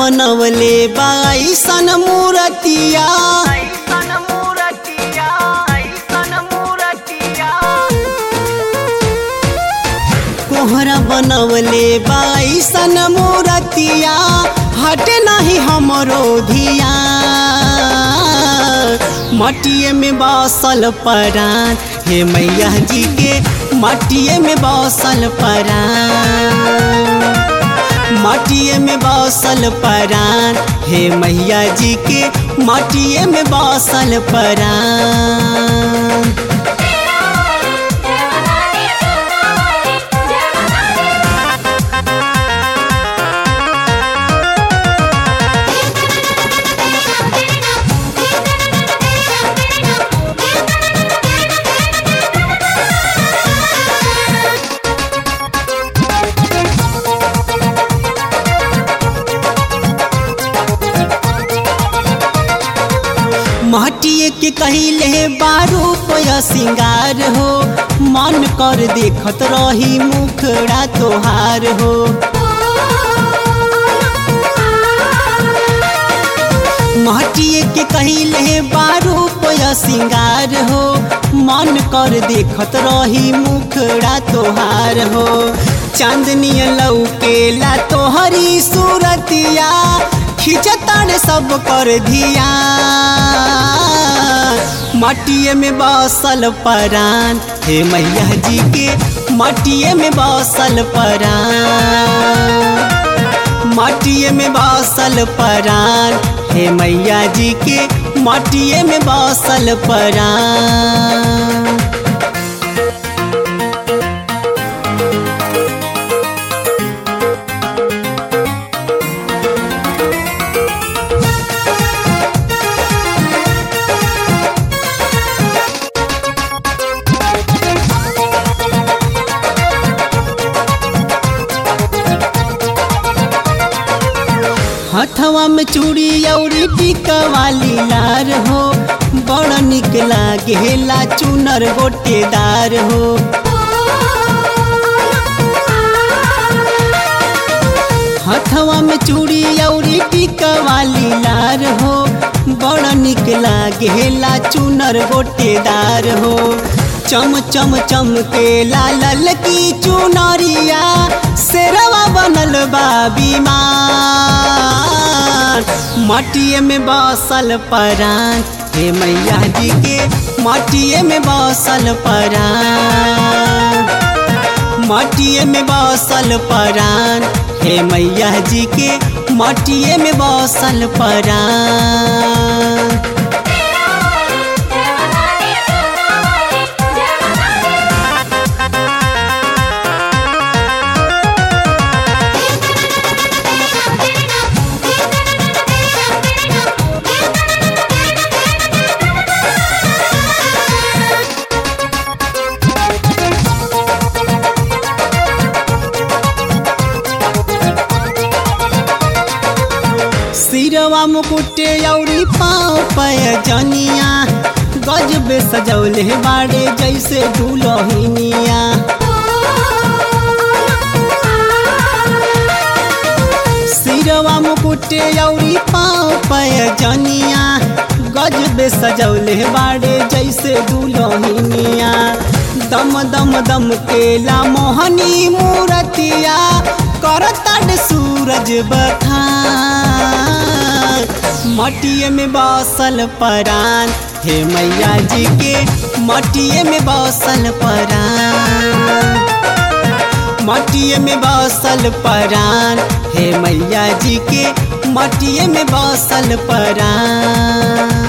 बनवले बाईसन मूर्तिया ऐसन मूरतिया ऐसन मूरतिया कोहरा बनवले बाईसन मूर्तिया हटे नहीं हमरो धिया मटिए में बसल परान हे मैया जी के मटिए में बसल परान मटिए में बसल परान हे मैया जी के मटिए में बसल परान माटिए के कहले बारू पया सिंगार हो मन कर देखत रही मुखड़ा तोहार हो माटिए के कहले बारू पया सिंगार हो मन कर देखत रही मुखड़ा तोहार हो चांदनी लौकेला तोहरी सूरतिया खिंचताड़ सब कर धिया मटिए में बसल परान हे मैया जी के मटिए में बसल परान मटिए में बसल परान हे मैया जी के मटिए में बसल परान हथवा में चूड़ी औरी टीका वाली लार हो बड़ निक लागेला चुनर गोटेदार हो हथवा में चूड़ी औरी टीका वाली लार हो बड़ निक लागेला चुनर गोटेदार हो चम चम चम के लाल की चुनरिया शेरवा बनल बा बीमार मटिए में बसल परान हे मैया जी के मटिए में बसल परान मटिए में बसल परान हे मैया जी के मटिए में बसल परान सिरवा मुकुटे औरी पाँव पय जनिया गजबे सजौले बाड़े जैसे दुलहिनिया सिरवा मुकुटे औरी पाँव पय जनिया गजबे सजौले बाड़े जैसे दुलहिनिया दम दम दम केला मोहनी मूरतिया करतड़ सूरज बखान मटिए में बसल परान हे मैया जी के मटिए में बसल परान मटिए में बसल परान हे मैया जी के मटिए में बसल परान